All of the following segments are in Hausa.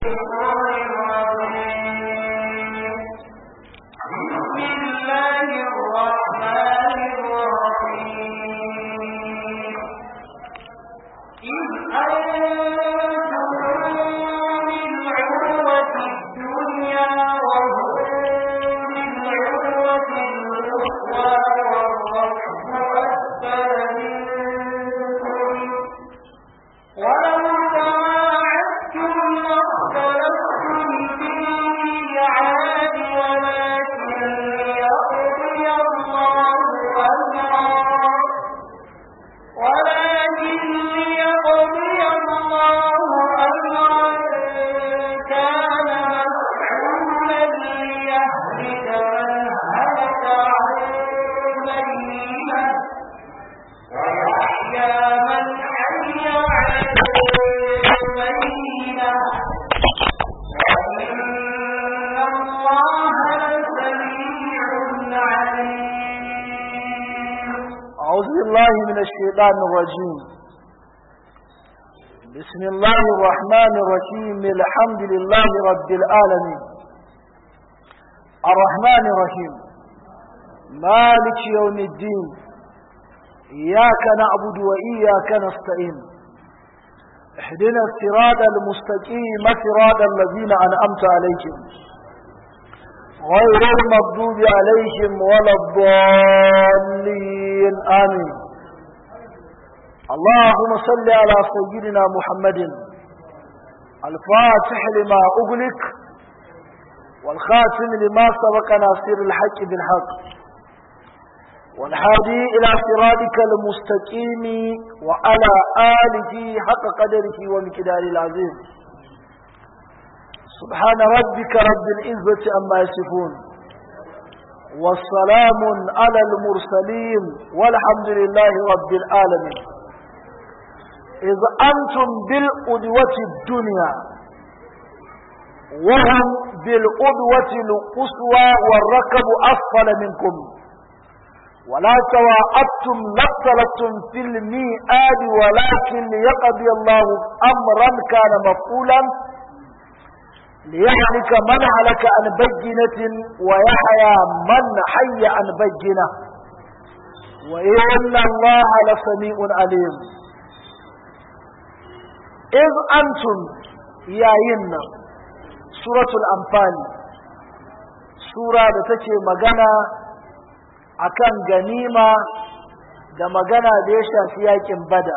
بالله من الشيطان الرجيم بسم الله الرحمن الرحيم الحمد لله رب العالمين الرحمن الرحيم مالك يوم الدين إياك نعبد وإياك نستعين اهدنا الصراط المستقيم صراط الذين أنعمت عليهم غير المغضوب عليهم ولا الضالين آمين اللهم صل على سيدنا محمد الفاتح لما أغلق والخاتم لما سبق ناصر الحق بالحق والهادي إلى صراطك المستقيم وعلى آله حق قدره ومقداره العظيم سبحان ربك رب العزة أما يصفون والسلام على المرسلين والحمد لله رب العالمين إذ أنتم بالأدوة الدنيا وهم بالأدوة القصوى والركب أسفل منكم ولا تواعدتم لاختلفتم في الميعاد ولكن ليقضي الله أمرا كان مفعولا ليهلك من هلك عن بينة ويحيى من حي عن بينة وإن الله لسميع عليم إذ أنتم يا ينا سورة الأنفال سورة تتي مغانا akan ganima da magana da ya shafi yakin bada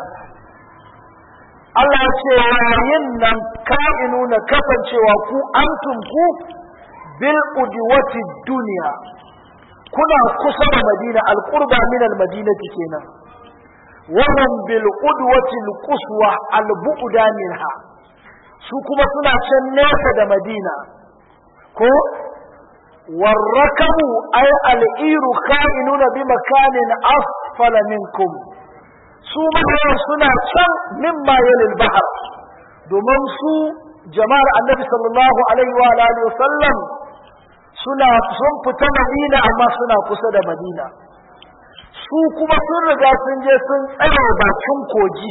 Allah ya ce yayin nan ka'inu na kasancewa ku antum ku bil udwati duniya kuna kusa da Madina alqurba min al madinati kenan wannan bil udwati al quswa al bu'da minha su kuma suna can nesa da Madina ko والركب أي الإير خائنون بمكان أسفل منكم su mahayan suna can mimma yalil bahar domin su jama'ar annabi sallallahu alaihi wa alihi sallam suna sun fita madina amma suna kusa da madina su kuma sun riga sun je sun tsare bakin kogi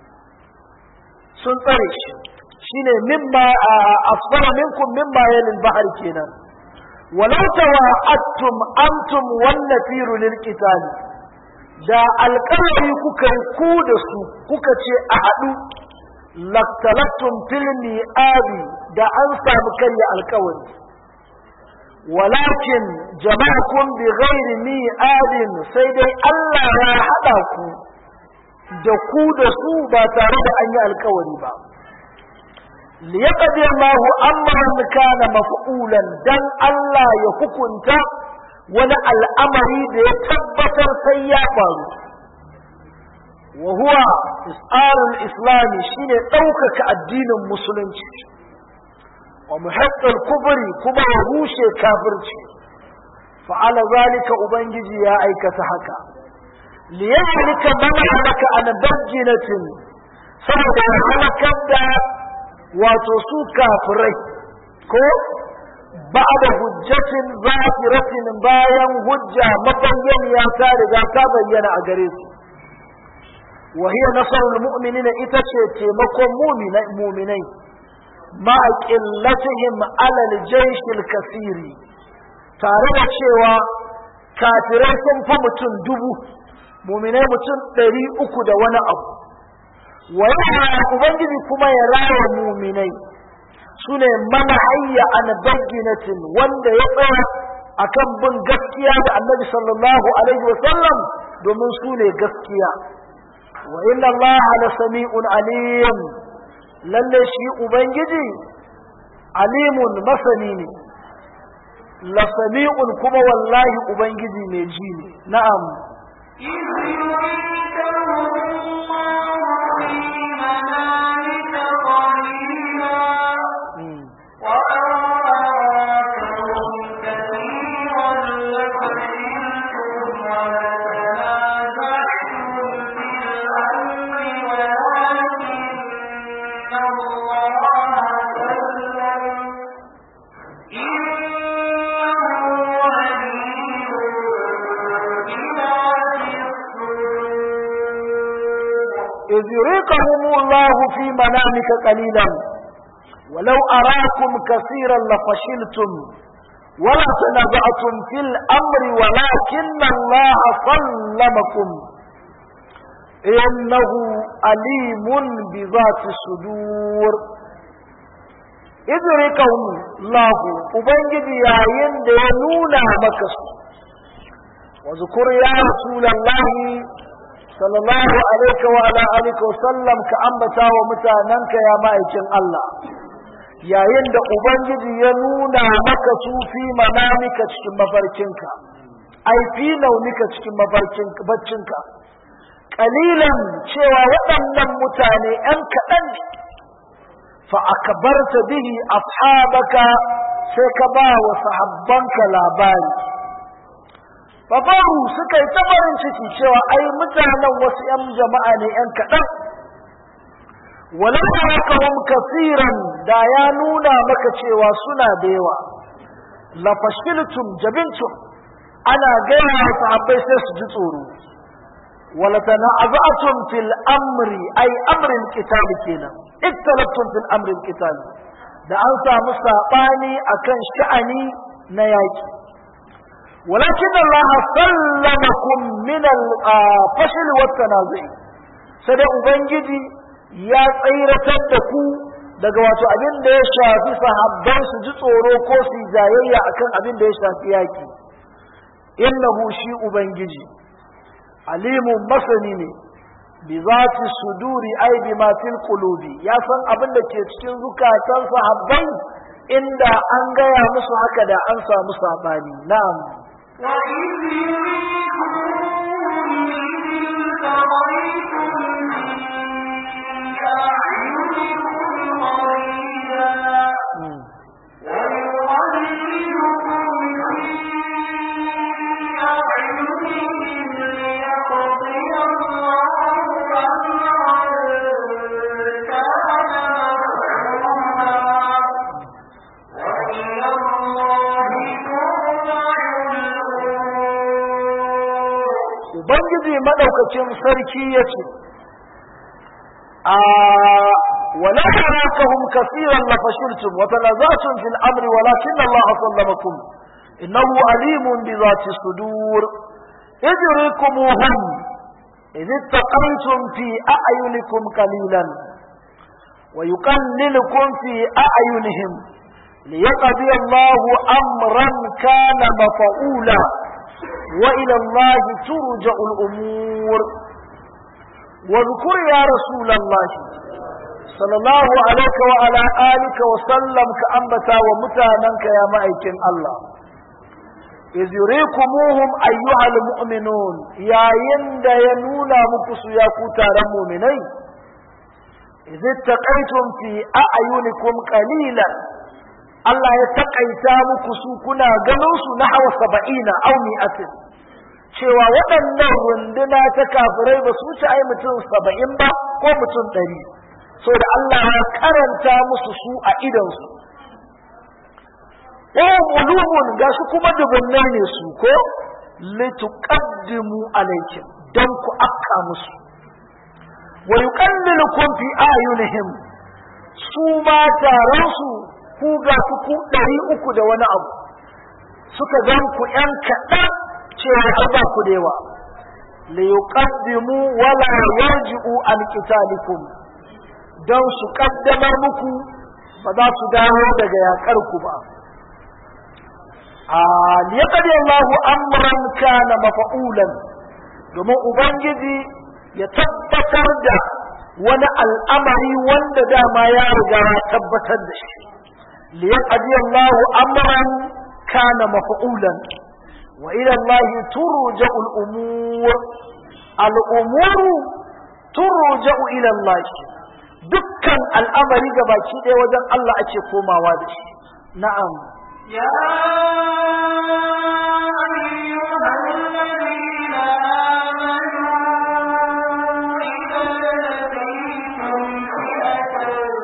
sun tsare shi shine mimma asfara minkum mimma yalil bahar kenan walau tawa'attum antum wan nafiru lil qitali da alƙalari kuka yi ku da su kuka ce a haɗu laktalattun filmi abi da an samu karya alƙawari walakin jama'akun bi ghairi mi abin sai dai Allah ya haɗa ku da ku da su ba tare da an yi alƙawari ba liyaqdi Allahu amran kana maf'ulan dan Allah ya hukunta wani al'amari da ya tabbatar sai ya faru wa huwa is'arul islami shine ɗaukaka addinin musulunci wa muhaqqal kubri kuma ya rushe kafirci fa'ala zalika ubangiji ya aikata haka liyahlika man halaka an bayyinatin saboda ya halakar da wato su kafirai ko بعد حجة ظاهرة باين حجة مبين يا تارجا تبين أجريس وهي نصر المؤمنين إتشي تيمكم مؤمنين مؤمنين ma qillatihim ala al-jaysh al-kathiri tare da cewa kafirai sun fi mutum dubu muminai mutum ɗari uku da wani abu wa ubangiji kuma ya raya muminai su ne mana hayya an bayyinatin wanda ya tsaya akan bin gaskiya da annabi sallallahu alaihi wa sallam domin su ne gaskiya wa inna Allah la sami'un alim lalle shi ubangiji alimun masani ne la sami'un kuma wallahi ubangiji mai ji ne na'am إذ يريكهم الله في منامك قليلا ولو أراكم كثيرا لفشلتم ولا تنازعتم في الأمر ولكن الله سلمكم إنه أليم بذات الصدور إذ يريكهم الله أبنجد يا يند ينونا مكس وذكر يا رسول الله sallallahu alaihi wa ala alihi wa sallam ka ambata wa mutananka ya ma'aikin Allah yayin da ubangiji ya nuna maka su fi manamika cikin mafarkinka ai fi launika cikin mafarkinka baccinka kalilan cewa waɗannan mutane ‘yan kaɗan ne fa akbarta bihi ashabaka sai ka ba wa sahabbanka labari Babaru suka yi ta farin ciki cewa ai mutanen wasu ‘yan jama'a ne ‘yan kaɗan. Walau hum kasiran da ya nuna maka cewa suna da yawa. Lafashiltum jabintum ana gaya wa sahabbai sai su ji tsoro. Wala tana'aza'tum fil amri ai amrin qitali kenan. Iktalaftum fil amrin qitali. Da an samu saɓani akan sha'ani na yaƙi. ولكن الله سلمكم من الفشل والتنازع sai ubangiji ya tsiratar da ku daga wato abin da ya shafi sahabban su ji tsoro ko su jayayya akan abin da ya shafi yaki innahu shi ubangiji alimun masani ne bi zati suduri ai bi ma fil qulubi ya san abin da ke cikin zukatan sahabbai inda an gaya musu haka da an samu sabani na'am وإذ يريكم أعينكم قليلا ubangiji madaukakin sarki ya ce a wala tarakahum kaseeran la fashiltum wa tanazatum fil amri walakin Allah sallamakum innahu alimun bi dhati sudur idrikumuhum إذ اتقيتم في أعينكم قليلا ويقللكم في أعينهم ليقضي الله أمرا كان مفعولا وإلى الله ترجع الأمور واذكر يا رسول الله صلى الله عليك وعلى آلك وسلم كأنبتا ومتاننك يا مأيكين الله إذ يريكموهم أيها المؤمنون يا يند ينونا مكسو يا كوتار المؤمنين إذ اتقيتم في أعينكم قليلا Allah ya takaita muku su kuna ganin su na hawa saba'ina au mi'atin cewa waɗannan runduna ta kafirai ba su wuce ai mutum saba'in ba ko mutum ɗari so da Allah ya karanta musu su a idonsu wahum ulumun ga su kuma dubunnai ne su ko lituqaddimu alaykum dan ku akka musu wa yuqallilukum fi ayunihim su ma taron su ku ga ku ku ɗari uku da wani abu suka gan ku ƴan kaɗan cewa an ba ku da yawa li yuqaddimu wala yarji'u an qitalikum don su kaddamar muku ba za su dawo daga yakar ku ba a liyaqdi Allahu amran kana mafa'ulan domin ubangiji ya tabbatar da wani al'amari wanda dama ya riga ya tabbatar da shi liyaqdi Allahu amran kana mafa'ulan wa ila Allah turja'u al-umur al-umuru turja'u ila Allah dukkan al'amari gabaki ɗaya wajen Allah ake komawa da shi na'am يا أيها الذين آمنوا إذا لقيتم فئة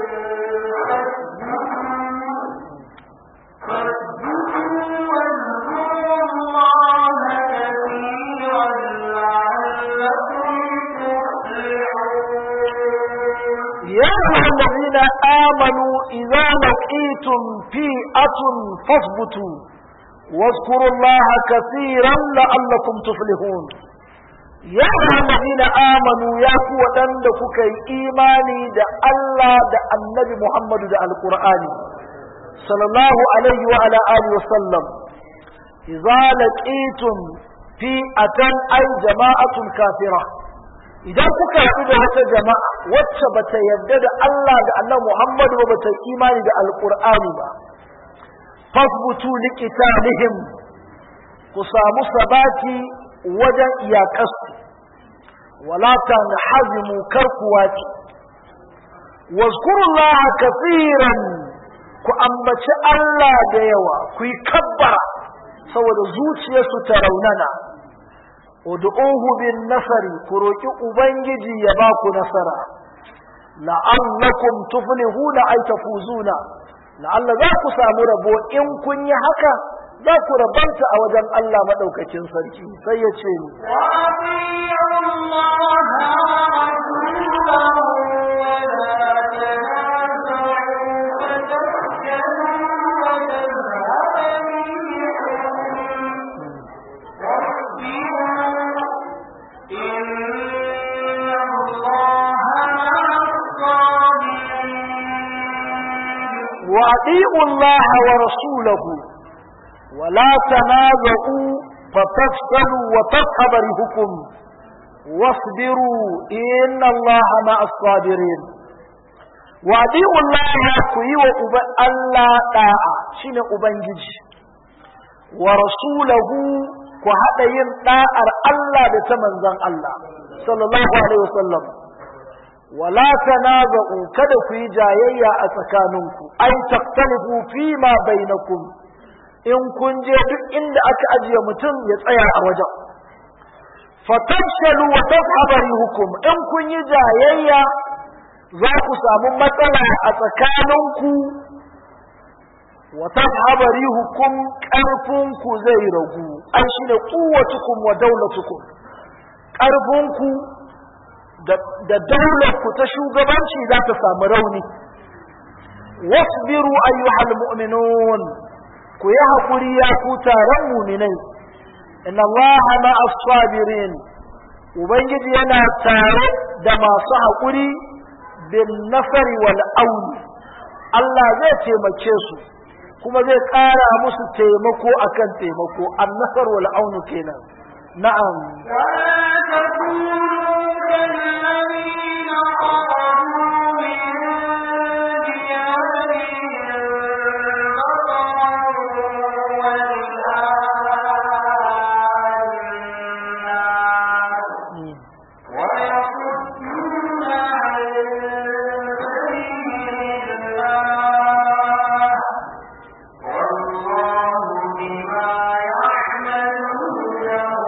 فاثبتوا واذكروا الله كثيرا لعلكم تفلحون يا أيها الذين آمنوا إذا لقيتم فئة فاثبتوا واذكروا الله كثيرا لعلكم تفلحون يا أيها الذين آمنوا يا قوة عندك إيماني دا الله دا النبي محمد دا القرآن صلى الله عليه وعلى آله وسلم إذا لقيتم فئة أي جماعة كافرة idan kuka haɗu da wata jama'a wacce bata yarda da Allah da Allah Muhammadu ba bata imani da Alƙur'ani ba fasbutu liqitalihim ku samu sabati wajen iyakarsu wala tanhazimu karkuwaki wazkurullaha kafiran ku ambaci Allah da yawa ku yi kabbara saboda zuciyarsu ta raunana ud'uhu bin nasari ku roki ubangiji ya ba ku nasara la'allakum tuflihuna ay tafuzuna la'alla za ku samu rabo in kun yi haka za ku rabanta a wajen Allah madaukakin sarki sai ya ce ni وأطيعوا الله ورسوله ولا تنازعوا فتفشلوا وتذهب ريحكم واصبروا إن الله مع الصابرين وأطيعوا الله ورسوله ولا تنازعوا فتفشلوا وتذهب ريحكم واصبروا إن الله مع الصابرين وأطيعوا الله كي وأب الله طاعة شين أبنجي ورسوله كهذا ين طاعة الله بتمنزل الله صلى الله عليه وسلم ولا تنازعوا kada ku yi jayayya a tsakaninku ai taktalifu fi ma bainakum in kun je duk inda aka ajiye mutum ya tsaya a wajen fatafshalu wa tafhabari hukum in kun yi jayayya za ku samu matsala a tsakaninku wa tafhabari hukum ƙarfinku zai ragu an shi ne kuwatukum wa daulatukum ƙarfinku da daularku ta shugabanci za ta samu rauni wasbiru ayyuhal mu'minun ku yi haƙuri ya ku taron muminai inna allaha ma'as sabirin ubangiji yana tare da masu haƙuri bin nasari wal auni Allah zai taimake su kuma zai ƙara musu taimako akan taimako an nasar wal aunu kenan na'am ولا تكونوا كالذين خرجوا من ديارهم بطرا ورئاء الناس ويصدون عن سبيل الله والله بما يعملون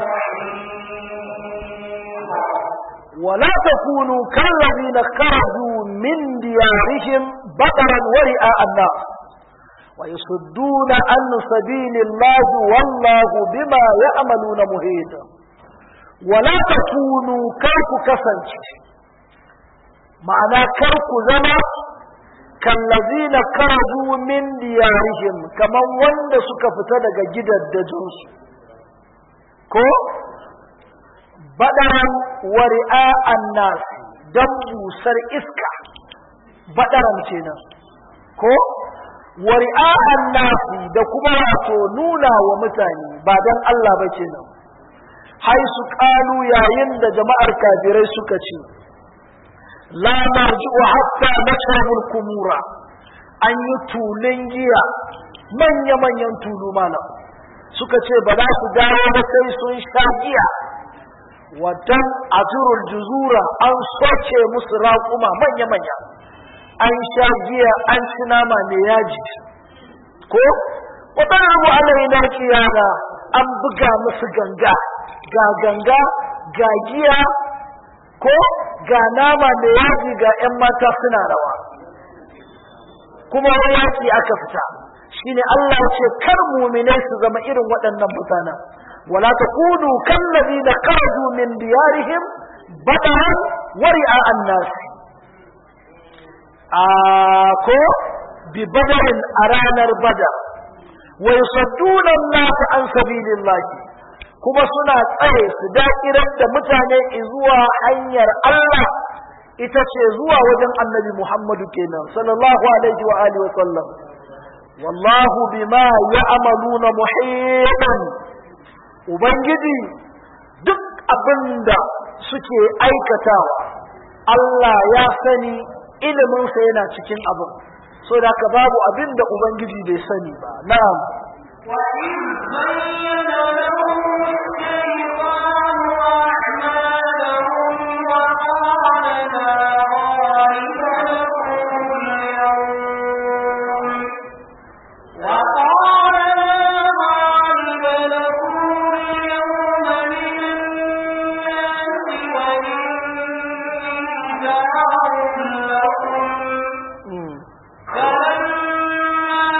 محيط ولا تكونوا كالذين خرجوا من ديارهم بطرا ورئاء الناس ويصدون عن سبيل الله والله بما يعملون محيط ولا تكونوا كرك كسنج معنى كرك زما kallazina karaju min diyarihim kaman wanda suka fita daga gidaddajinsu ko badaran wari'a annas dan busar iska badaran kenan ko wari'a annas da kuma wato nuna wa mutane ba dan Allah ba kenan hai su kalu yayin da jama'ar kafirai suka ce la marji'u hatta nashrabul kumura an yi tulun giya manya-manyan tulu malam suka ce ba za su dawo ba sai sun sha giya watan ajurul juzura an soke musu raƙuma manya-manya an sha giya an ci nama mai yaji ko watan abu alaina kiyana an buga musu ganga ga ganga ga giya ko ga nama mai yaji ga 'yan mata suna rawa kuma wani yaki aka fita shine Allah ce kar mu'minai su zama irin waɗannan mutanen wala takunu kallazina kharaju min diyarihim badaran wari'a an-nas a ko bi badarin a ranar badar wa yusadduna an-nas an sabilillah kuma suna tsare su dakirar da mutane zuwa hanyar Allah ita ce zuwa wajen annabi Muhammadu kenan sallallahu alaihi wa alihi wa sallam wallahu bima ya'maluna muhitan ubangiji duk abinda suke aikatawa Allah ya sani iliminsa yana cikin abin so da ka babu abin da ubangiji bai sani ba na'am وإذ زين لهم الشيطان أعمالهم وقال لا غالب لكم اليوم وقال لا غالب لكم اليوم من الناس وإني جار لكم Mm. فلما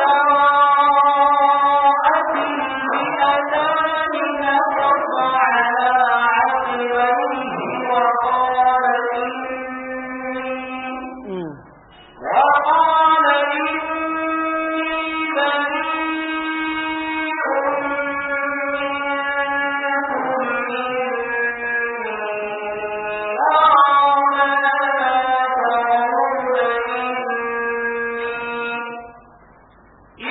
تراءت الفئتان نكص على عقبيه وقال إني Mm. وقال إني بريء منكم إني أرى ما لا ترون إني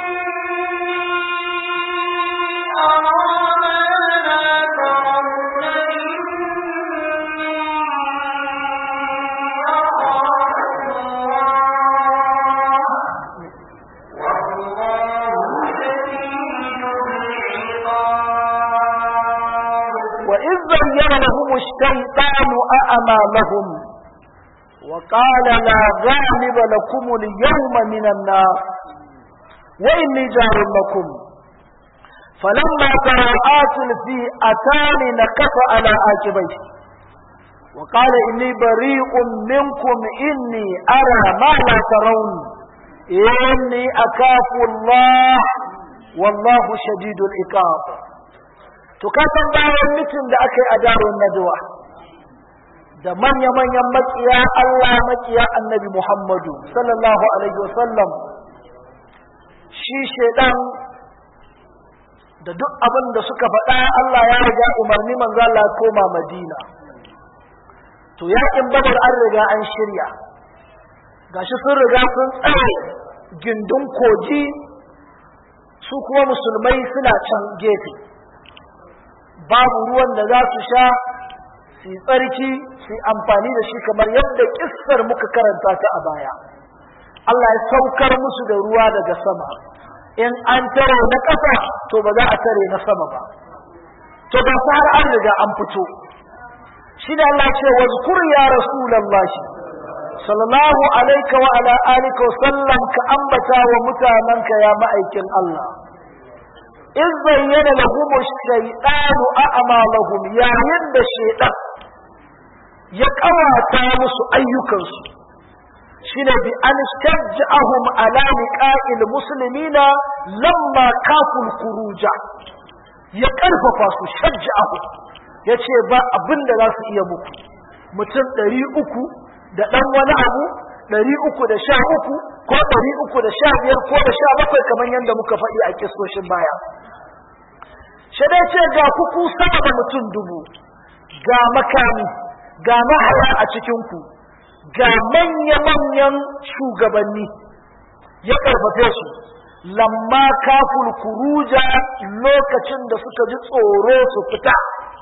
وإذ زين لهم الشيطان أعمالهم وقال لا غالب لكم اليوم من الناس وإني جار لكم فلما تراءت الفئتان نكص على عاقبيه وقال إني بريء منكم إني أرى ما لا ترون إني أخاف الله والله شديد العقاب to ka san bayan mitin da aka yi a darun najwa da manya-manyan makiya Allah makiya annabi Muhammadu sallallahu alaihi wasallam shi shedan da duk abin da suka faɗa Allah ya riga umarni manzo Allah ya koma Madina to yakin badar an riga an shirya gashi sun riga sun tsare gindin koji su kuma musulmai suna can gefe babu ruwan da za su sha su yi tsarki su yi amfani da shi kamar yadda kissar muka karanta ta a baya Allah ya saukar musu da ruwa daga sama in an tare na ƙasa to ba za a tare na sama ba to ga su har an riga an fito shi da Allah ce wa zkur ya rasulullahi sallallahu alaika wa ala alika wa sallam ka ambata wa mutananka ya ma'aikin Allah in zayyana lahum ash-shaytanu a'malahum yayin da shaytan ya kawata musu ayyukansu shine bi an shajja'ahum ala liqa'il muslimina lamma kaful khuruja ya karfafa su shajja'ahum yace ba abin da za su iya muku mutum ɗari uku da ɗan wani abu ɗari uku da sha uku ko ɗari uku da sha biyar ko da sha bakwai kamar yadda muka faɗi a kisoshin baya shi dai ce ga kuku sama da mutum dubu ga makami ga mahaya a cikinku ga manya-manyan shugabanni ya ƙarfafe su lamma kaful kuruja lokacin da suka ji tsoro su fita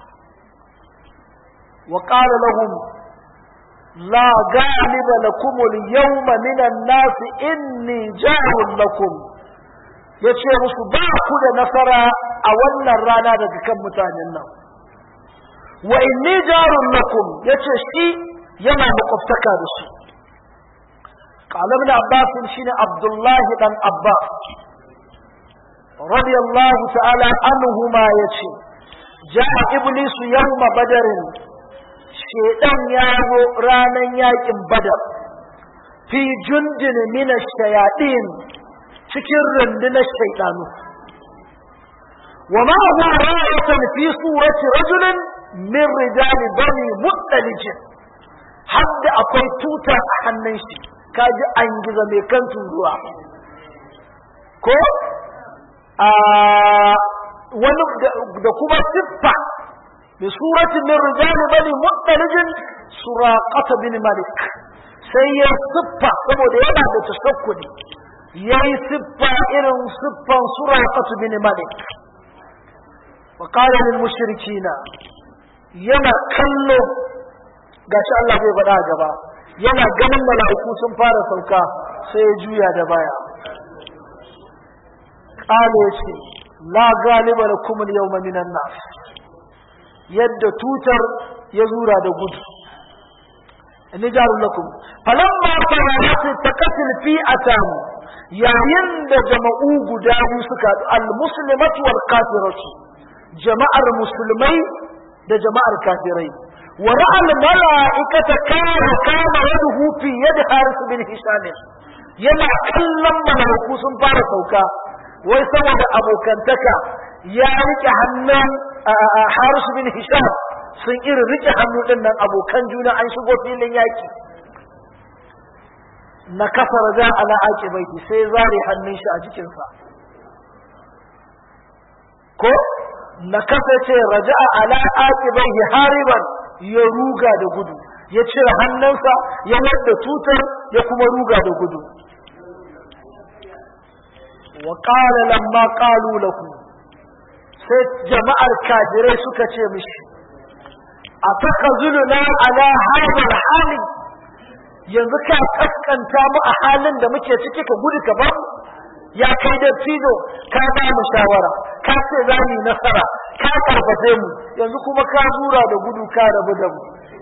wa ƙara lahum la galiba lakum al-yawma minan nas inni jarun lakum yace musu ba ku da nasara a wannan rana daga kan mutanen nan wa inni jarun lakum yace shi yana makwabtaka da su قال ابن عباس شين عبد الله بن عباس رضي الله تعالى عنهما يتي جاء إبليس يوم بدر شيطان يابو رانا ياكم بدر في جند من الشياطين cikin rundunar shaitanu wa ma huwa ra'atan fi surati rajulin min rijali bani muttalijin hadda akwai tuta a hannun shi kaji an giza mai kan turuwa ko a wani da kuma siffa bi surati min rijali bani muttalijin suraqata bin malik sai ya siffa saboda yana da tashakkudi yayi siffa irin siffan suraqata bin malik wa qala lil mushrikina yana kallo gashi Allah bai faɗa gaba yana ganin mala'iku sun fara sauka sai ya juya da baya ƙale ya ce la galiba da kuma yau minan nas yadda tutar ya zura da gudu inni jarun lakum falamma tawarat taqatil fi atam yayin da jama'u guda biyu suka al muslimatu wal kafiratu jama'ar musulmai da jama'ar kafirai ورأى الملائكة كان كان يده في يد حارس بن هشام yana kallon malaiku sun fara sauka wai saboda abokantaka ya rike hannun harisu bin hisham sun irin rike hannu din nan abokan juna an shigo filin yaki na kafa raja ala baiti sai zare hannun shi a jikinsa ko na kasa ce raja ala aqibaihi hariban ya ruga da gudu ya cire hannunsa ya wadda tutar ya kuma ruga da gudu wa qala lamma qalu lakum sai jama'ar kafirai suka ce mishi atakazuluna ala hadha hali yanzu ka kaskanta mu a halin da muke ciki ka gudu ka ba ya kai da tido ka ba mu shawara ka ce za mu yi nasara ka karfafe mu yanzu kuma ka zura da gudu ka rabu da mu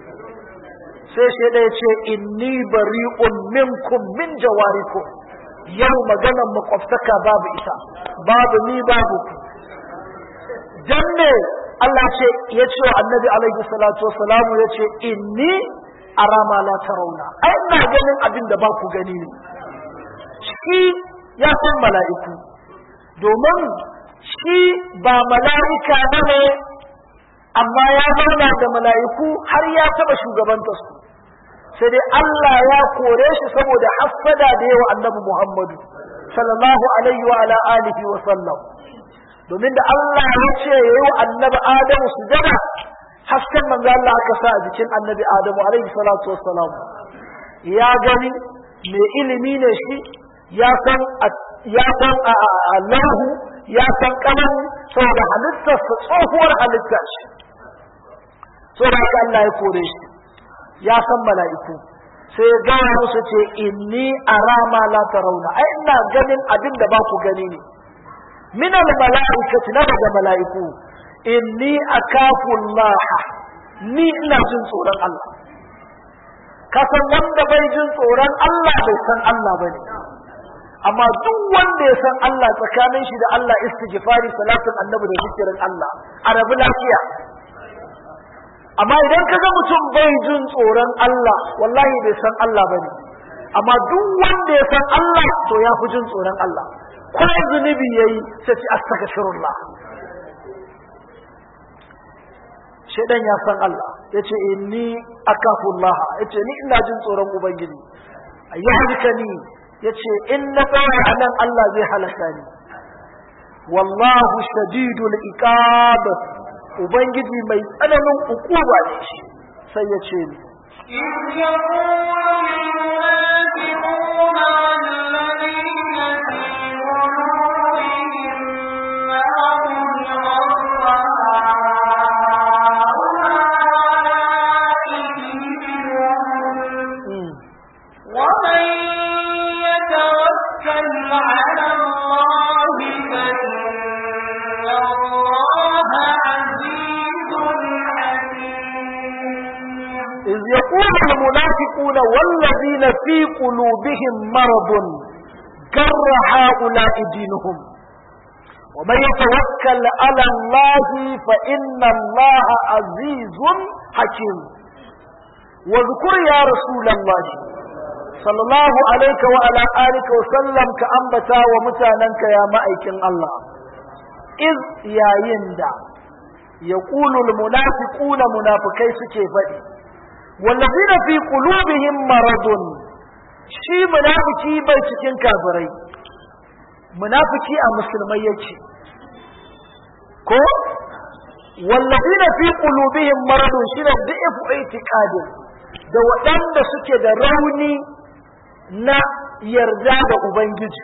sai shi ɗaya ce inni bari'un minkum min jawarikum yau maganan makwabtaka babu ita babu ni babu ku dan ne Allah ce ya ce wa annabi alaihi salatu wassalamu ya ce inni arama la tarawna ai ina ganin abin da ba ku gani ne shi ya san mala'iku domin shi ba mala'ika ba ne amma ya zauna da mala'iku har ya taɓa shugabanta su sai dai Allah ya kore shi saboda hassada da yawa annabi Muhammadu sallallahu alaihi wa ala alihi wa sallam domin da Allah ya ce ya yi wa annabi Adamu sujada hasken manzo Allah aka sa a jikin annabi Adamu alaihi salatu wassalam ya gani mai ilimi ne shi ya san ya san Allahu ya san kaman saboda halittar sa tsohuwar halitta shi saboda haka Allah ya kore shi ya san mala'iku sai ya gaya musu ce inni arama la tarawna ai ina ganin abin da ba ku gani ne min al mala'ikati na daga mala'iku inni akafu Allah ni ina jin tsoron Allah kasan wanda bai jin tsoron Allah bai san Allah bane amma duk wanda ya san Allah tsakanin shi da Allah istighfari salatin annabi da zikirin Allah a rabu lafiya amma idan kaga mutum bai jin tsoron Allah wallahi bai san Allah bane amma duk wanda ya san Allah to ya fi jin tsoron Allah ko zunubi yayi sai ci astaghfirullah shedan ya san Allah yace inni akafullah yace ni ina jin tsoron ubangiji ayyuhlikani yace in na tsaya a nan Allah zai halaka ni wallahu shadidul iqab ubangiji mai tsananin ukuba ne shi sai ya ce ni إذ يقول المنافقون والذين في قلوبهم مرض غر هؤلاء ومن يتوكل على الله فإن الله عزيز حكيم إذ يقول المنافقون والذين في قلوبهم مرض جر هؤلاء دينهم ومن يتوكل على الله فإن الله عزيز حكيم واذكر يا رسول الله صلى الله عليك وعلى آلك وسلم كأنبتا ومتاننك يا مأيكن الله إذ يا يندى يقول المنافقون منافقي سكي فدي والذين في قلوبهم مرض shi munafiki bai cikin kafirai munafiki a musulmai yake ko wallazina fi qulubihim maradun shine da'ifu itiqadin da waɗanda suke da rauni na yarda da ubangiji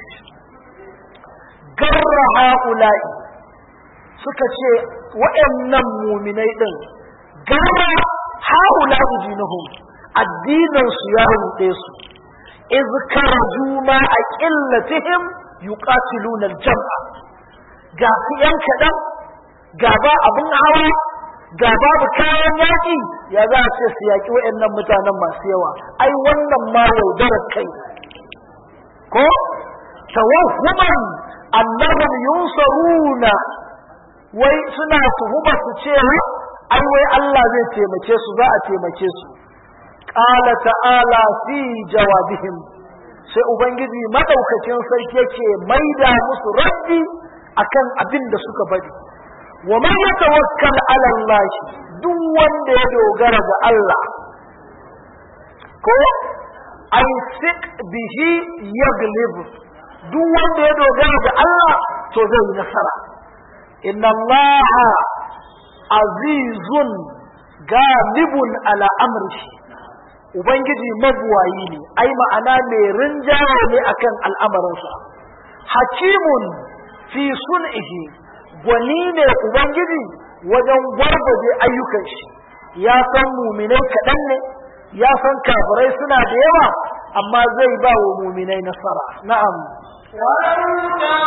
garra haula'i suka ce waɗannan muminai din garra haula'i dinuhum addinin su ya ruɗe su iz karaju ma a qillatihim yuqatiluna al-jam'a ga su yan kaɗan ga ba abin hawa ga babu kayan yaƙi ya za a ce su yaƙi waɗannan mutanen masu yawa ai wannan ma yaudarar kai ko tawahhuman annahum yunsaruna wai suna tuhuma su ce ai wai Allah zai taimake su za a taimake su qala ta'ala fi jawabihim sai ubangiji madaukakin sarki yake maida musu raddi akan abin da suka bari wa man yatawakkal ala Allah duk wanda ya dogara ga Allah ko ai sik bihi yaglib duk wanda ya dogara ga Allah to zai yi nasara inna Allah azizun galibun ala amrihi ubangiji mabuwayi ne ai ma'ana mai rinjaye ne akan al'amarinsa hakimun fi sun'ihi gwani ne ubangiji wajen gwargwaje ayyukan shi ya san muminai kaɗan ne ya san kafirai suna da yawa amma zai ba wa muminai nasara na'am ولو ترى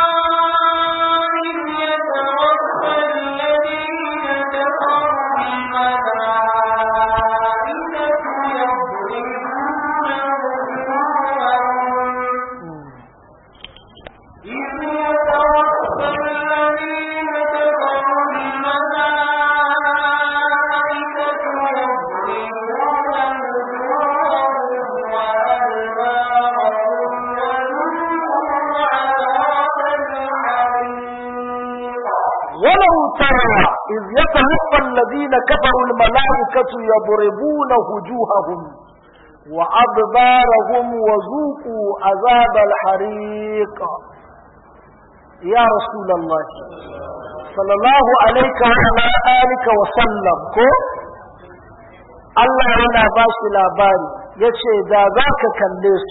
إذ يتوفى الذين كفروا الملائكة يضربون إذ يتوفى الذين كفروا الملائكة يضربون وجوههم وأدبارهم وذوقوا عذاب الحريق ولو ترى إذ يتوفى الذين كفروا الملائكة يضربون وجوههم وأدبارهم وذوقوا عذاب الحريق يا رسول الله صلى الله عليك وعلى آلك وسلم كو Allah yana ba shi labari ya ce da za ka kalle su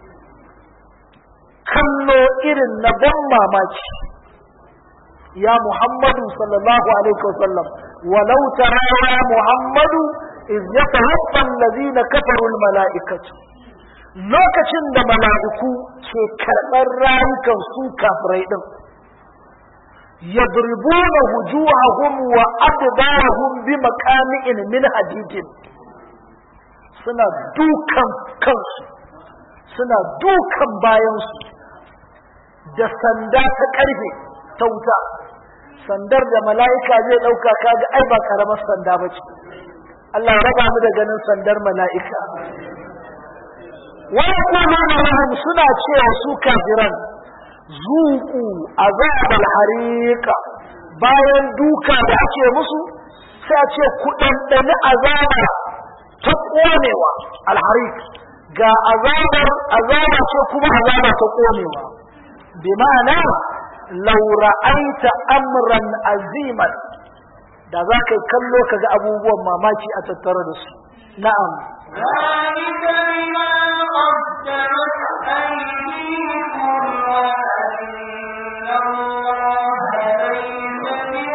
kallo irin na ban mamaki ya Muhammadu sallallahu alaihi wasallam walau tara ya Muhammadu iz yatawaffa allazina kafaru almalaikatu lokacin da mala'iku ke karɓar rayukan su kafirai din yadribuna wujuhahum wa adbarahum bi maqami'in min hadidin suna dukan kansu suna dukan bayansu da sanda ta karfe ta wuta sandar da mala'ika zai ɗauka kaga ai ba karamar sanda ba ce Allah ya raba mu da ganin sandar mala'ika wani kuma lahum suna cewa su kafiran zuku azabal hariqa bayan duka da ake musu sai a ce ku ɗanɗani azaba ta ƙonewa alharik ga azabar azaba ce kuma azaba ta konewa bi ma'ana law ra'aita amran aziman da za ka kallo ka ga abubuwan mamaki a tattare da su na'am ذلك بما قدمت أيديكم وأن الله ليس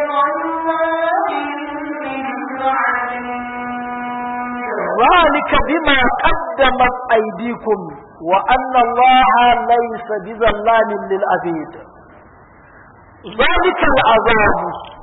بظلام للعبيد ذلك بما قدمت أيديكم وأن الله ليس بظلام للعبيد ذلك العذاب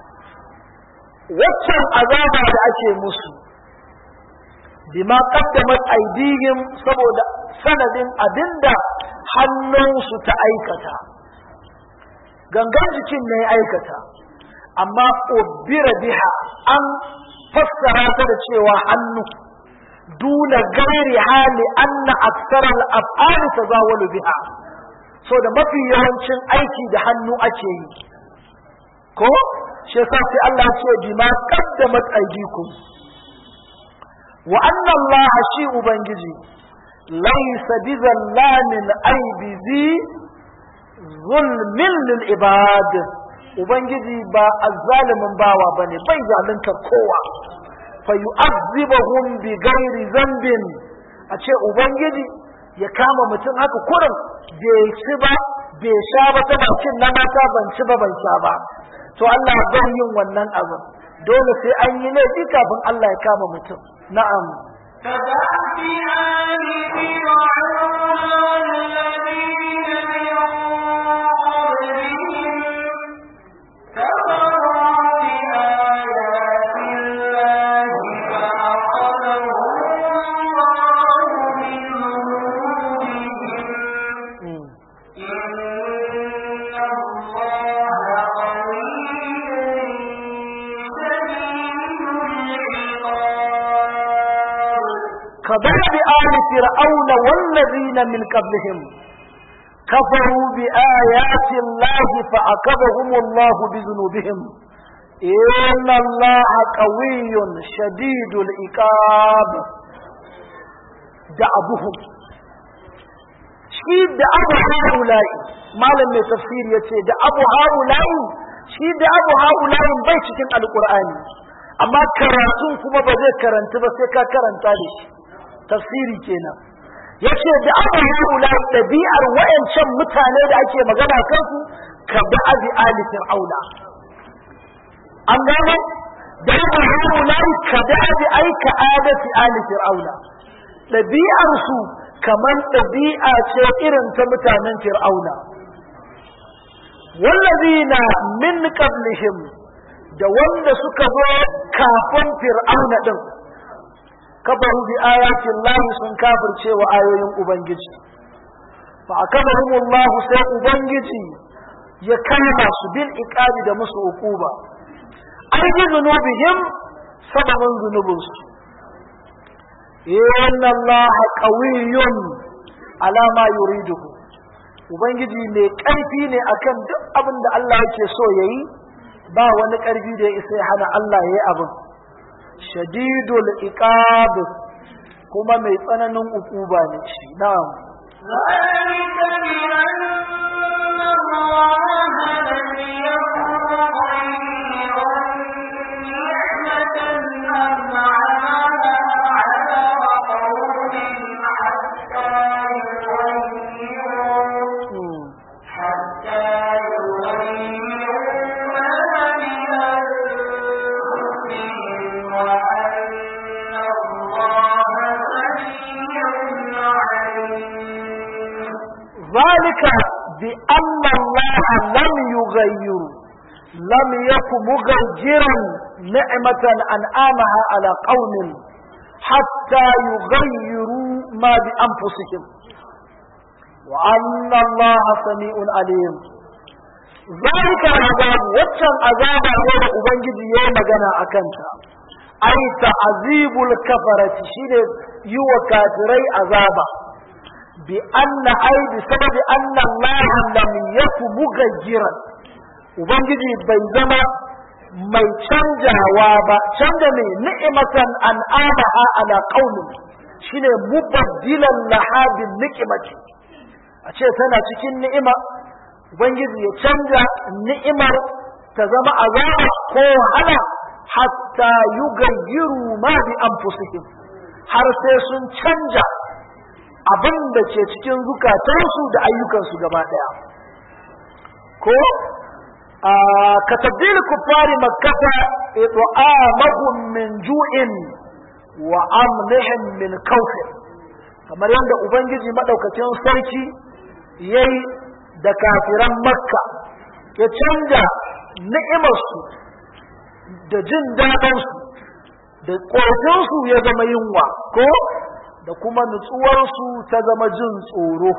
waccan azaba da ake musu bima qaddamat aydihim saboda sanadin abinda hannunsu ta aikata gangan jikin ne ya aikata amma ubira biha an fassara ta da cewa hannu duna gairi hali anna aksarar af'ali tazawalu biha so da mafi yawancin aiki da hannu ake yi ko shi yasa sai Allah ce bima qaddamat aydikum wa anna Allah shi ubangiji laysa bizallamin aibizi zulmin lil ibad ubangiji ba azzalimin bawa bane bai zalunta kowa fa yu'adhibuhum bi ghairi zambin a ce ubangiji ya kama mutum haka kurin bai ci ba bai sha ba ta bakin na mata ban ci ba ban sha ba to Allah bai yin wannan abin dole sai an yi laifi kafin Allah ya kama mutum na'am كدأب آل فرعون والذين من قبلهم كفروا بآيات الله فأخذهم الله بذنوبهم إن الله قوي شديد العقاب كدأب آل فرعون والذين من قبلهم كفروا بآيات الله فأخذهم الله بذنوبهم إن الله قوي شديد العقاب دعبهم shi da abu haula'i malam mai tafsir ya ce da abu haula'i shi da abu haula'i bai cikin alkur'ani amma karatun kuma ba zai karanta ba sai ka karanta da shi tafsiri kenan ya ce da abu haula'i ɗabi'ar wayancan mutane da ake magana kansu ka bi abi ali fir'auna an gano da abu haula'i ka bi abi aika adati ali fir'auna ɗabi'ar su kamar ɗabi'a ce irin ta mutanen fir'auna wallazina min qablihim da wanda suka zo kafin fir'auna din kafaru bi ayatin lahi sun kafirce wa ayoyin ubangiji fa akabahum Allah sai ubangiji ya kama su bil iqabi da musu uquba ai bi zunubihim sababin zunubinsu inna Allah qawiyyun ala ma yuriduhu ubangiji mai karfi ne akan duk abin da Allah yake so yayi ba wani karfi da ya isa ya hana Allah yayi abin shadidul iqab kuma mai tsananin ukuba ne shi na'am ذلك بأن الله لم يكن خيرا نعمة أنعمها على قوم حتى يغيروا Hmm. حتى يغيروا ما بأنفسهم وأن الله سميع عليم ذلك بأن الله لم يغير لم يكن مغيرا نعمة أنعامها على قوم حتى يغيروا ما بأنفسهم وأن الله سميع عليم ذلك العذاب وكان عذاب غير أبنجد يوم جنا أكنتا أي تعذيب الكفرة شيء يو كافري عذابا بأن أي بسبب أن الله لم يكن مغيرا Ubangiji bai zama mai canjawa ba, canja mai ni'imatan an amaha ala qaumin shine mubaddilan laha bin niqmati a ce tana cikin ni'ima ubangiji ya canja ni'imar ta zama azaba ko wahala hatta yugayyiru ma bi anfusihim har sai sun canja abin da ke cikin zukatansu da ayyukansu gaba daya ko ka tabdil kuffari makkata it'amahum min ju'in wa amlihim min kawfin kamar yadda ubangiji madaukakin sarki yayi da kafiran makka ya canja ni'imarsu da jin daɗinsu da ƙofinsu ya zama yunwa ko da kuma nutsuwarsu ta zama jin tsoro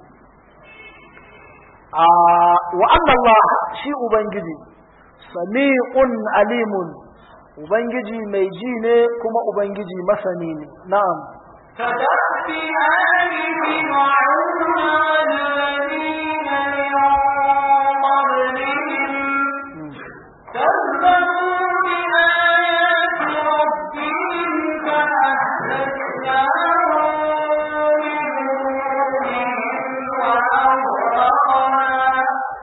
wa Allah shi ubangiji sami'un alimun ubangiji mai ji ne kuma ubangiji masani ne na'am كدأب آل فرعون والذين من قبلهم كذبوا بآيات ربهم فأهلكناهم بذنوبهم وأغرقنا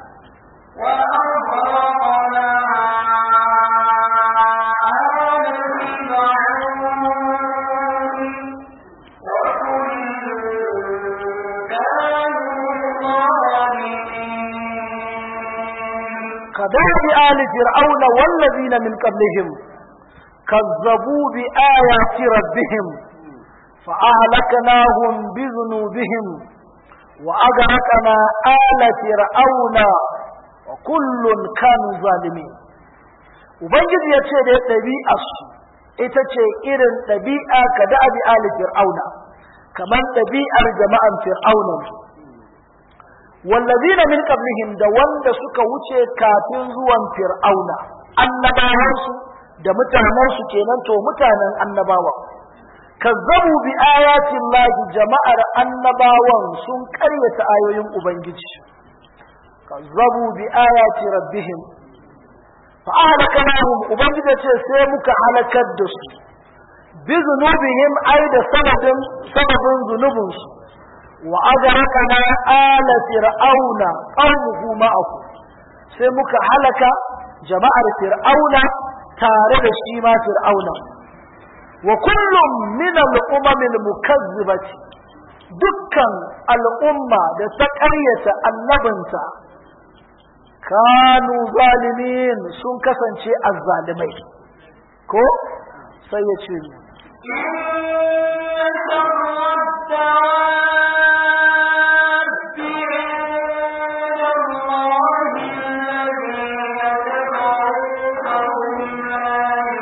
وأغرقنا آل فرعون وكل كانوا ظالمين كداب آل فرعون والذين من قبلهم كذبوا بآيات ربهم فأهلكناهم بذنوبهم وأغرقنا آل فرعون وكل كانوا ظالمين Ubangiji ya ce da ɗabi'arsu ita ce irin ɗabi'a ka da abi ali fir'auna kamar ɗabi'ar jama'an fir'auna wallazina min qablihim da wanda suka wuce kafin zuwan fir'auna annabawansu da mutanensu kenan to mutanen annabawa kazzabu bi ayatin lahi jama'ar annabawan sun karyata ayoyin ubangiji kazzabu bi ayati rabbihim fa ahlakanahum ubangiji ce sai muka halakar da su bi zunubihim ai da sababin sababin zunubinsu wa aghraqna ala fir'auna qawmuhu ma'ahu sai muka halaka jama'ar fir'auna tare da shi ma fir'auna wa kullum min al-umam al-mukazzibati dukkan al'umma da ta ƙaryata annabinta kanu zalimin sun kasance azzalimai ko sai ya ce إن شر الدواب عند الله الذين كفروا فهم لا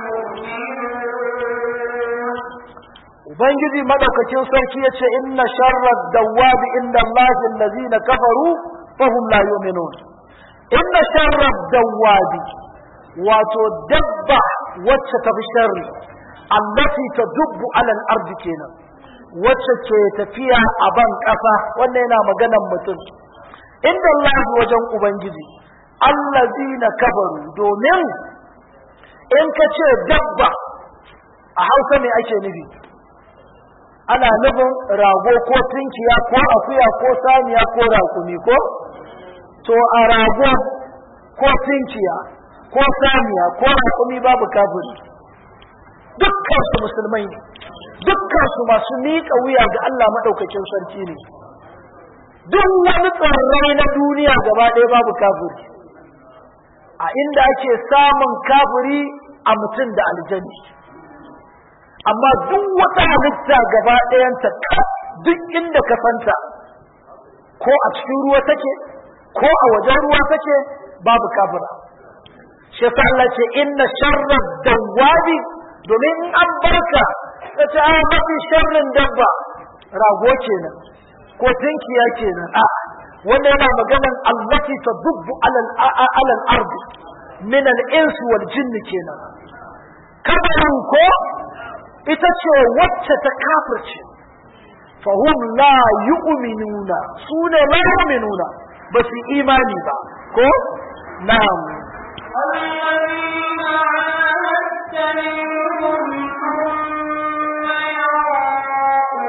يؤمنون ubangiji madaukakin sarki ya ce inna sharra dawwabi inda Allah allazina kafaru fahum la yu'minun inna sharra dawwabi wato dabba wacce ta fi sharri allati tadubbu ala al-ardi kenan wacce ke tafiya a ban kasa wannan yana maganan mutum inda Allah wajen ubangiji allazina kafaru domin in ka ce dabba a hausa ne ake nufi ana nufin rago ko tunkiya ko akuya ko saniya ko rakumi ko to a rago ko tunkiya ko saniya ko rakumi babu kafiri dukkan su musulmai ne dukkan su masu miƙa wuya ga Allah maɗaukakin sarki ne duk wani tsirrai na duniya gaba ɗaya babu kafiri a inda ake samun kafiri a mutum da aljani amma duk wata halitta gaba ɗayanta duk inda ka santa ko a cikin ruwa take ko a wajen ruwa take babu kafira shi yasa Allah ce inna sharra dawwabi domin in an barka ka ce a mafi sharrin dabba rago kenan ko tinkiya kenan a wanda yana maganan allati tadubbu alal alal ardi min al insi wal jinni kenan kabarin ko ita ce wacce ta kafirce fahum la yu'minuna su ne la yu'minuna ba su imani ba ko na'am الذين عاهدت منهم ثم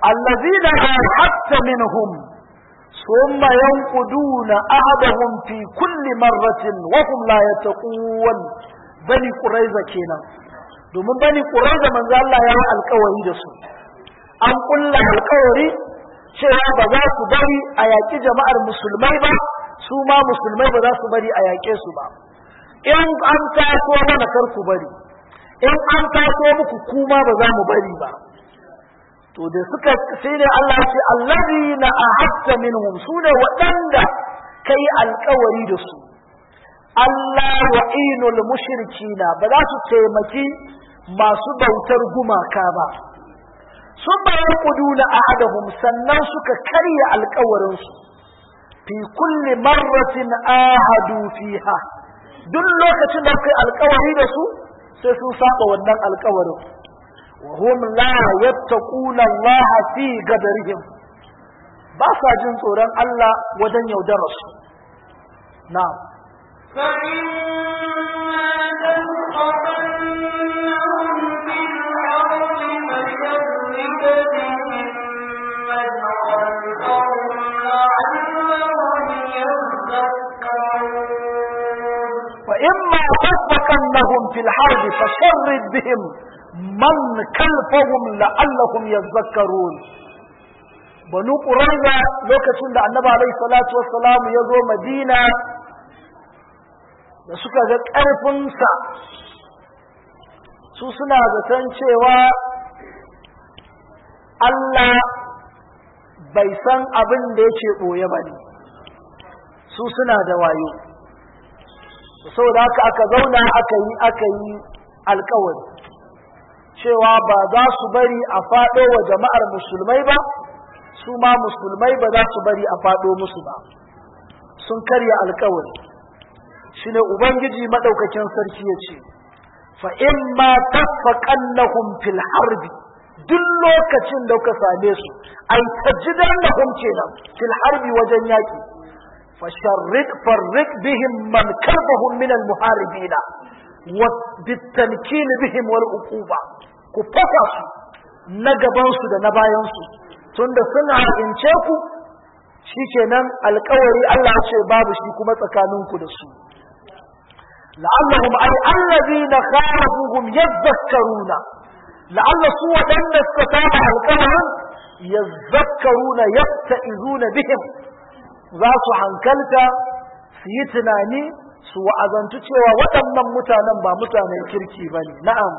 allazina ahadta minhum ثم ينقضون عهدهم في كل مرة وهم لا يتقون بني قريظة kenan domin bani quraiza manzo Allah ya yi alƙawari da su an kulla alƙawari cewa ba za su bari a yaƙi jama'ar musulmai ba su ma musulmai ba za su bari a yaƙe su ba in an taso mana kar ku bari in an taso muku kuma ba za mu bari ba to da suka sai ne Allah ce allazina ahadta minhum sune waɗanda kai alƙawari da su Allah wa'inul mushrikina ba za su taimaki masu bautar gumaka ba sun bayan kuduna ahadahum sannan suka karya alƙawarinsu fi kulli marratin ahadu fiha duk lokacin da kai alƙawari da su sai sun saba wannan alƙawarin وهم لا يتقون الله في قدرهم باسا جن tsoron Allah wajen yaudarar su na'am فإما تسبقنهم في الحرب فشرد بهم من كلفهم لعلهم يذكرون banu ƙuraiza lokacin da annabi alaihi salatu wassalam ya zo madina da suka ga ƙarfinsa su suna zaton cewa Allah bai san abin da yake ɓoye ba ne su suna da wayo saboda haka aka zauna aka yi aka yi alkawari cewa ba za su bari a faɗo wa jama'ar musulmai ba su ma musulmai ba za su bari a faɗo musu ba sun karya alkawari shi ne ubangiji maɗaukakin sarki ya ce fa in ma taffaqannahum fil harbi duk lokacin da kuka same su ai tajidannahum kenan fil harbi wajen yaki fasharrid farrik bihim man karbahum min al muharibina wa bitankin bihim wal uquba ku fasa su na gaban su da na bayan su tunda suna ince ku shikenan alkawari Allah ya ce babu shi kuma tsakaninku da su la'allahum ay allazina khalafuhum yadhakkaruna la'alla su wadanda suka saba alkawarin yadhakkaruna yatta'izuna bihim za su hankalta su yi tunani su wa'azantu cewa waɗannan mutanen ba mutanen kirki ba ne na'am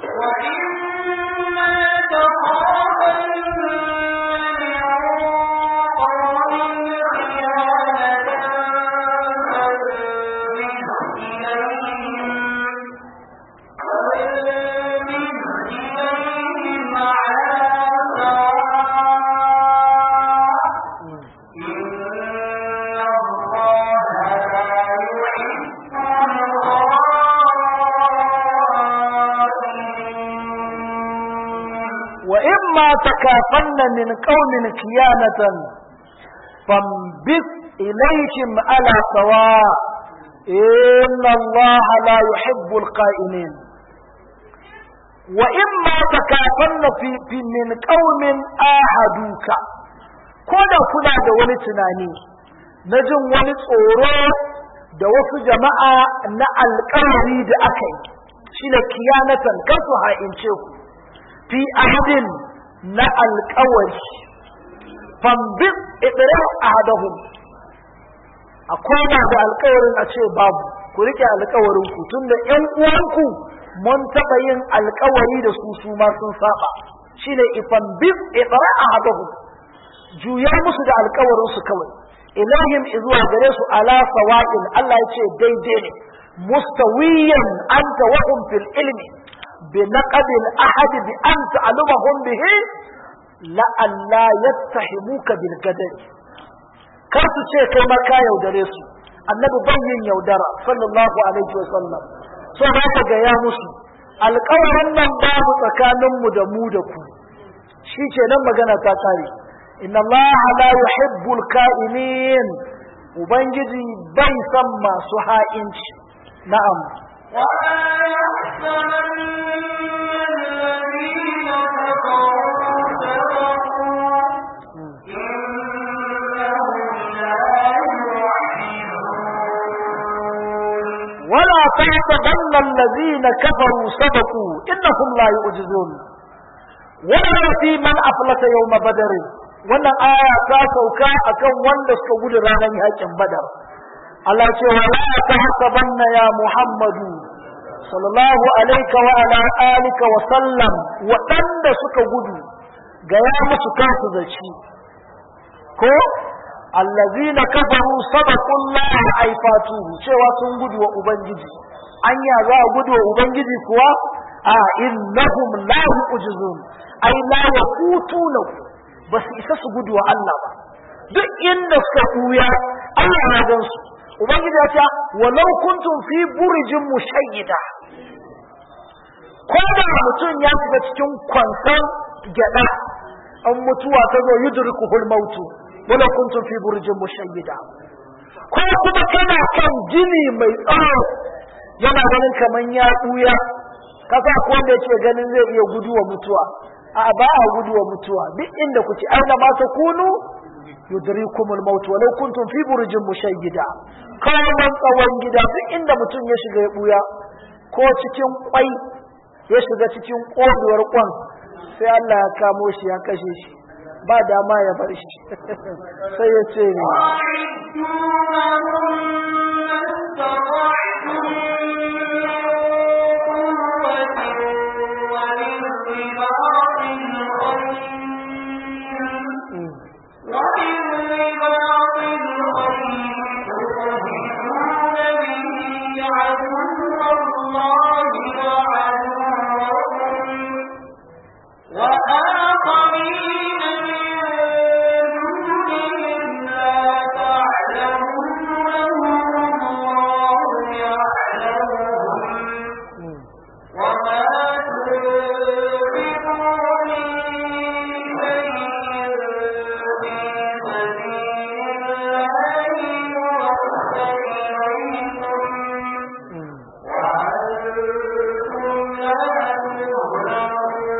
وإما تكافن من قوم كيانة فانبث إليهم على سواء إن الله لا يحب القائمين وإما تكافن في, في من قوم آهدوك كودا كنا da wani tunani na jin wani tsoro da wasu jama'a na alƙawari da aka yi shi ne kiyanatan kan su ha'ince ku fi ahadin na alkawari fambin idira ahadahum a koma da alkawarin a ce babu ku rike alkawarin ku tunda ƴan uwanku mun taɓa yin alkawari da su su ma sun saba shine ifan bin idira ahadahum juya musu da alkawarin su kawai ilahim izuwa gare su ala sawa'in Allah ya ce daidai ne mustawiyan anta wa hum fil ilmi بنقد الأحد بأن تعلمهم به لألا يتهموك بالقدر كرت شيء كما كا يودرس النبي بين يودرا صلى الله عليه وسلم so ba ka ga ya musu alƙawarin nan babu tsakaninmu da mu da ku shi ke nan magana ta kare inna Allah la yuhibbul ka'inin ubangiji bai san masu ha'inci na'am ولا يحسبن الذين كفروا سبقوا تحسبن الذين كفروا سبقوا إنهم لا يعجزون ولا في من أفلت يوم بدر wannan aya ta sauka akan wanda suka gudu ranar yakin badar Allah ce wa la tahsabanna ya Muhammadu sallallahu alaika wa ala alika wa sallam waɗanda suka gudu ga ya musu kansu zaci ko allazina kafaru sabaqullah aifatuhu cewa sun gudu wa ubangiji anya za a gudu wa ubangiji kuwa a innahum la yu'jizun ai la yaqutuna ba su isa su gudu wa Allah ba duk inda suka kuya Allah ya gan su ubangiji ya ce walau kuntum fi burjin mushayyida ko da mutum ya shiga cikin kwansan gyada an mutuwa ta zo yudrikuhul mautu wala kuntum fi burjin mushayyida ko kuma kana kan gini mai tsawo yana ganin kaman ya buya kasa ko wanda yake ganin zai iya guduwa mutuwa a ba a guduwa mutuwa duk inda kuke aina ma ta kunu yudrikumul maut walau kuntum fi burjin mushayyida kaman tsawon gida duk inda mutum ya shiga ya buya ko cikin kwai ya shiga cikin koduwar kwan sai Allah ya kamo shi ya kashe shi ba dama ya bar shi sai ya ce ne وآخرين من دونهم لا تعلمونهم الله يعلمهم وما تنفقوا من شيء في سبيل الله يوفى إليكم وأنتم لا تظلمون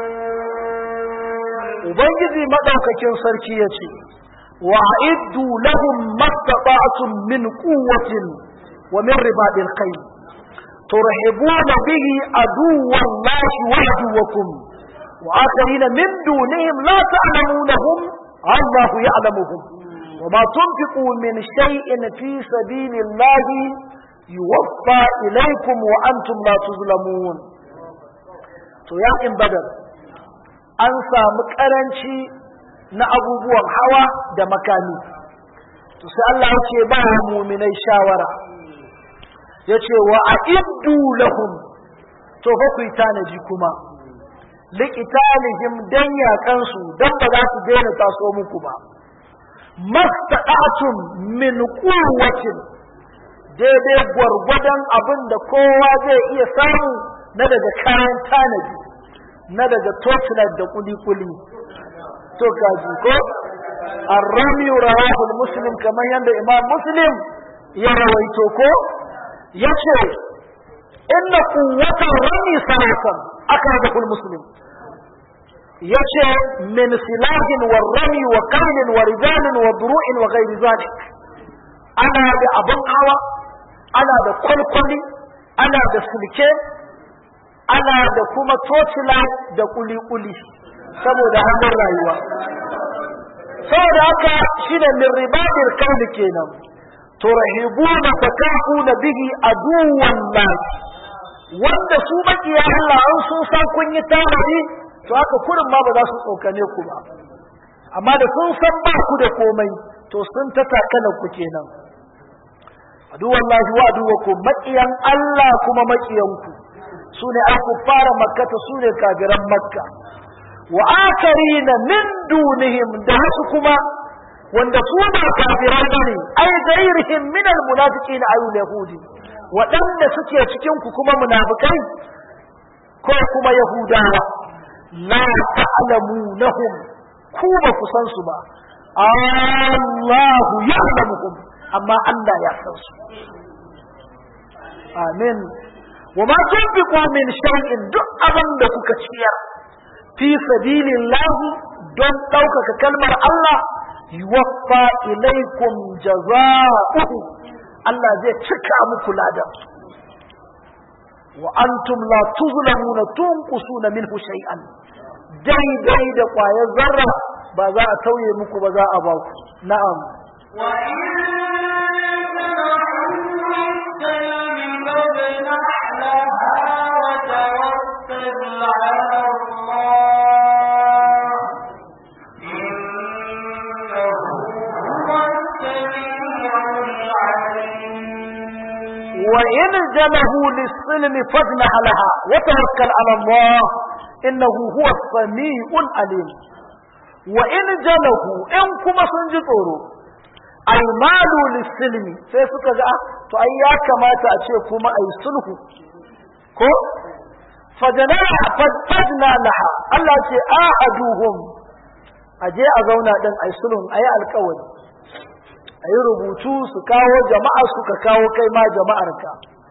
Ubangiji maɗaukakin sarki ya ce, wa iddu lahum mastata'tum min quwwatin wa min ribadil khayl turhibuna bihi aduwwan lahi wa aduwwakum wa akharina min dunihim la ta'lamunahum Allahu ya'lamuhum wa ma tunfiqu min shay'in fi sabilillahi yuwaffa ilaykum wa antum la tuzlamun to ya in badar an samu karanci na abubuwan hawa da makami to sai Allah ya ce ba muminai shawara ya ce wa a'iddu lahum to fa ku yi tanaji kuma liqitalihim dan yaƙansu dan ba za su daina taso muku ba mastaqatum min quwwatin daidai gwargwadon abin da kowa zai iya samu na daga kayan tanaji na daga torchlight da kuli-kuli to kaji ko arrami rawahul muslim kamar yadda imam muslim ya rawaito ko yace inna quwwatan rami salatan akradahul muslim yace min silahin wa rami wa qailin wa rijalin wa duru'in wa ghairi zalik ana da abun hawa ana da kwalkwali ana da sulke ana da kuma tocila da kuli-kuli saboda hannun rayuwa saboda haka shi ne min ribadir kauli kenan turhibuna takafuna bihi aduwan lahi wanda su makiya Allah an sun san kun yi tanadi to haka kurin ma ba za su tsokane ku ba amma da sun san ba ku da komai to sun ta takalar ku kenan aduwan lahi wa aduwakum makiyan Allah kuma makiyanku su ne an fara makkata su ne kafiran makka wa akarina min dunihim da wasu kuma wanda su ba kafiran bane ai gairihim min almunafiqin ay yahudi waɗanda suke cikin ku kuma munafikai ko kuma yahudawa la ta'lamunahum ku ba ku san su ba Allahu ya'lamuhum amma Allah ya san su amin wa ma tunfiqu min shay'in duk abin da kuka ciyar fi sabilillahi don ɗaukaka kalmar Allah yuwaffa ilaikum jaza'uhu Allah zai cika muku ladan wa antum la tuzlamuna tunqusuna minhu shay'an daidai da ƙwayar zarra ba za a tauye muku ba za a ba ku na'am وإن جنحوا للسلم فاجنح لها وتوكل على الله إنه هو السميع العليم wa in jalahu lis silmi fajnah laha wa tawakkal ala Allah innahu huwa as-sami'ul alim wa in jalahu in kuma sun ji tsoro ay malu lis silmi sai suka ga ah, to ai ya kamata a ce kuma ai sulhu ko fajna fajna laha Allah ce ahaduhum aje a zauna din ai sulhun ai alƙawari ai rubutu su kawo jama'a suka kawo kai ma jama'arka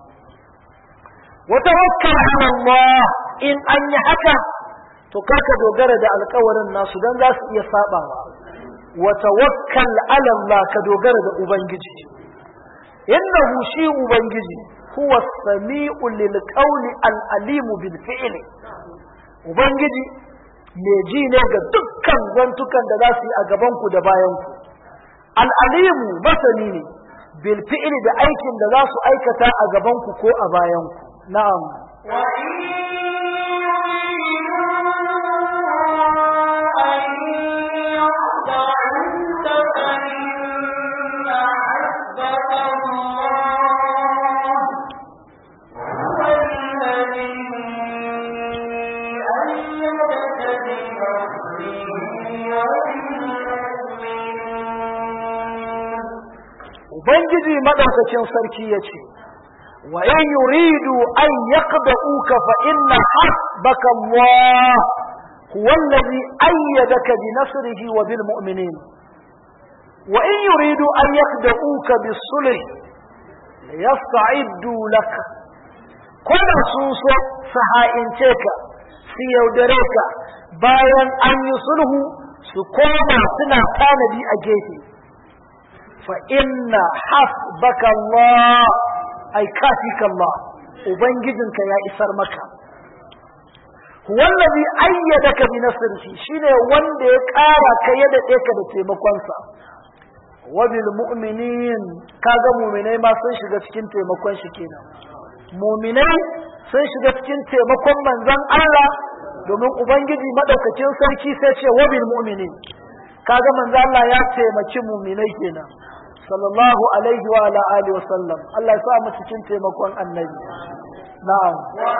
wa tawakkal ala Allah in an yi haka to karka dogara da alkawarin nasu dan za su iya sabawa wa tawakkal ala Allah ka dogara da ubangiji innahu shi ubangiji huwa sami'u lil qawli al alim bil fi'li ubangiji me ji ne ga dukkan zantukan da za su yi a gaban ku da bayan ku al alimu masani ne bil fi'li da aikin da za su aikata a gaban ku ko a bayan ku na'am Ubangiji madaukakin sarki ya ce, wa in yuridu an yaqda'uka fa inna hasbaka Allah huwa allazi ayyadaka bi nasrihi wa bil mu'minin wa in yuridu an yaqda'uka bis sulh yasta'iddu lak kuma sun so su ha'ince ka su yaudare ka bayan an yi sulhu su koma suna tanadi a gefe fa inna hasbaka Allah ai kafika Allah ubangijinka ya isar maka wallazi ayyadaka bi nasrihi shine wanda ya kara ka ya dade ka da taimakonsa wa bil mu'minin kaga mu'minai ma sun shiga cikin taimakon shi kenan mu'minai sun shiga cikin taimakon manzon Allah domin ubangiji madaukakin sarki sai ce wa bil mu'minin kaga manzon Allah ya taimaki mu'minai kenan sallallahu alaihi wa ala alihi wa sallam Allah ya sa mu cikin taimakon annabi na'am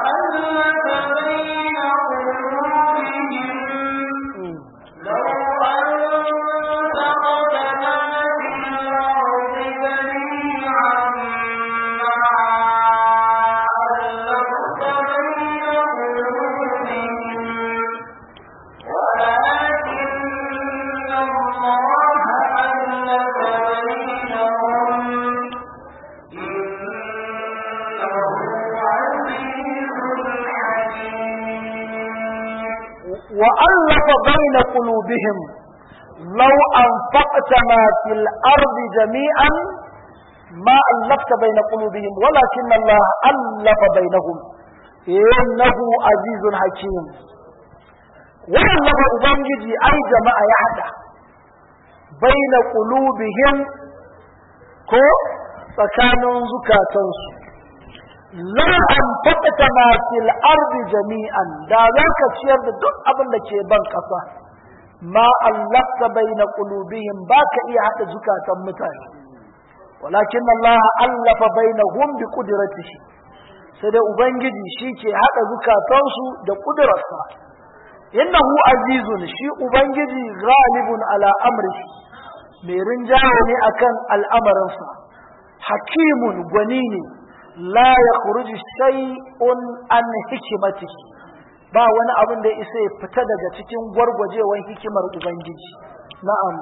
وألف بين قلوبهم لو أنفقت ما في الأرض جميعا ما ألفت بين قلوبهم ولكن الله ألف بينهم إنه عزيز حكيم وألف أبنجي أي جماعة يحدى بين قلوبهم كو tsakanin zukatansu la an faɗata ma fil ardi jami'an da za ka ciyar da duk abin da ke ban ƙasa ma allafta baina qulubihim ba ka iya haɗa zukatan mutane walakin Allah allafa bainahum bi qudratihi sai dai ubangiji shi ke haɗa zukatansu da ƙudurarsa innahu azizun shi ubangiji ghalibun ala amrihi mai rinjaye ne akan al'amarinsa hakimun gwani ne la ya kuruji shay'un an hikimati ba wani abin da isa ya fita daga cikin gwargwajewan hikimar ubangiji na'am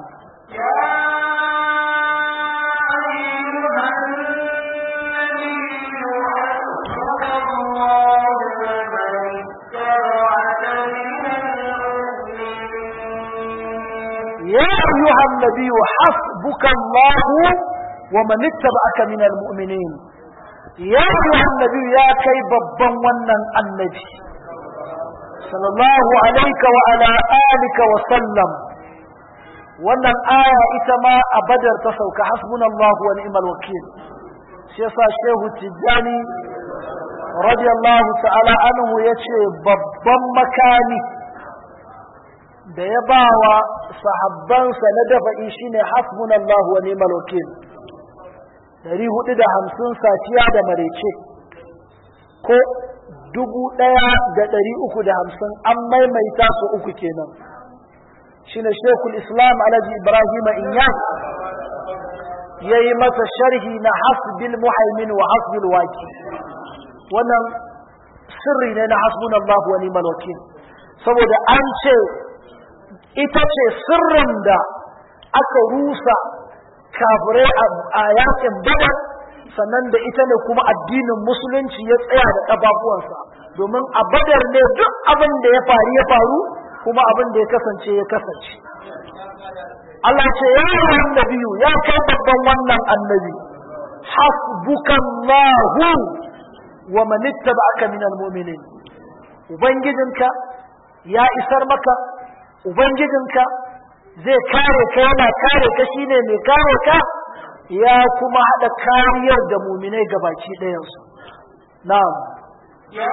يا أيها النبي حسبك الله ومن اتبعك من المؤمنين ya annabi ya kai babban wannan annabi sallallahu alaika wa ala alika wa sallam wannan aya ita ma a badar ta sauka hasbunallahu wa ni'mal wakil shi yasa shehu tijjani radiyallahu ta'ala anhu yace babban makami da ya bawa sahabbansa na dafa'i shine hasbunallahu wa ni'mal wakil dari hudu da hamsin safiya da marece ko dubu ɗaya da ɗari uku da hamsin an maimaita su uku kenan shine shekul islam alhaji ibrahim inyas ya yi masa sharhi na hasbil muhaimin wa hasbil waki wannan sirri ne na hasbun Allah wa ni'mal wakil saboda an ce ita ce sirrin da aka rusa kafirai a yakin badar sannan da ita ne kuma addinin musulunci ya tsaya da ƙafafuwansa domin a badar ne duk abin da ya faru ya faru kuma abin da ya kasance ya kasance Allah ce ya yi annabiyu ya kai babban wannan annabi hasbukallahu wa man ittaba'aka minal mu'minin ubangijinka ya isar maka ubangijinka zai kare ka yana kare ka shine mai kare ka ya kuma hada kariyar da mu'minai gabaki ɗayansu na'am يا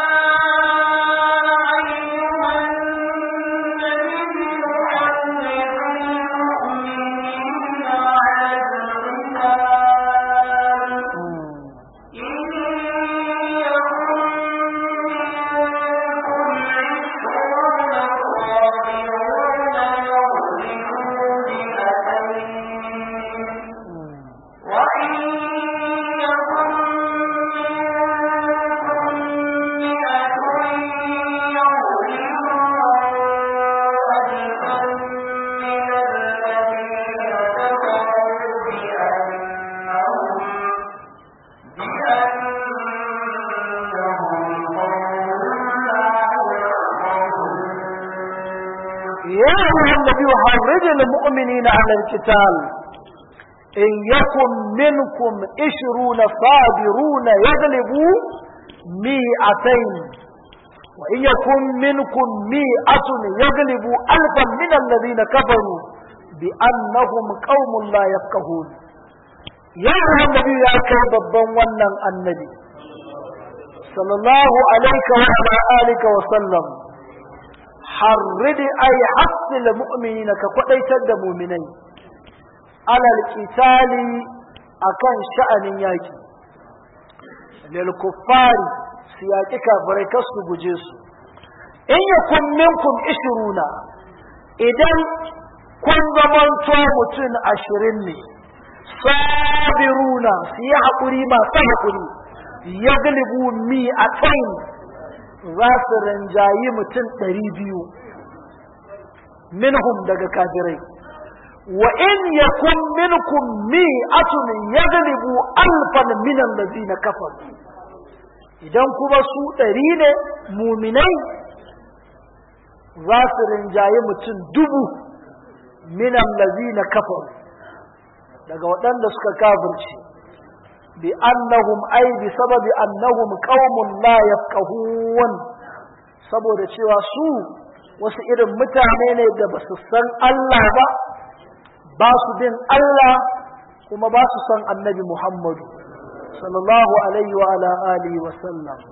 أيها النبي حرم المؤمنين على القتال إن يكن منكم عشرون صابرون يغلبوا مئتين وإن يكن منكم مئة يغلبوا ألفا من الذين كفروا بأنهم بأنهم قوم لا يا أيها النبي حرج المؤمنين على القتال إن يكن منكم عشرون صابرون يغلبوا مئتين وإن يكن منكم مئة يغلبوا ألفا من الذين كفروا بأنهم قوم لا يفقهون يا أيها النبي يا كيف ونن النبي صلى الله عليك وعلى آلك وسلم harridi ay hasil mu'minina ka kwadaitar da mu'minai alal qitali akan sha'anin yaki lil kuffari su yaki kafirai kar su guje su in yakun minkum ishiruna idan kun zamanto mutum ashirin ne sabiruna su yi haƙuri masu haƙuri ya galibu mi a za su rinjayi mutum ɗari biyu minhum daga kafirai wa in yakun minkum mi'atun yaghlibu alfan min allazina kafaru idan kuma su ɗari ne muminai za su rinjayi mutum dubu min allazina kafaru daga waɗanda suka kafirce bi annahum ay bi sababi annahum qaumun la yafqahun saboda cewa su wasu irin mutane ne da ba su san Allah ba ba su bin Allah kuma ba su san annabi Muhammadu sallallahu alaihi wa ala alihi wa sallam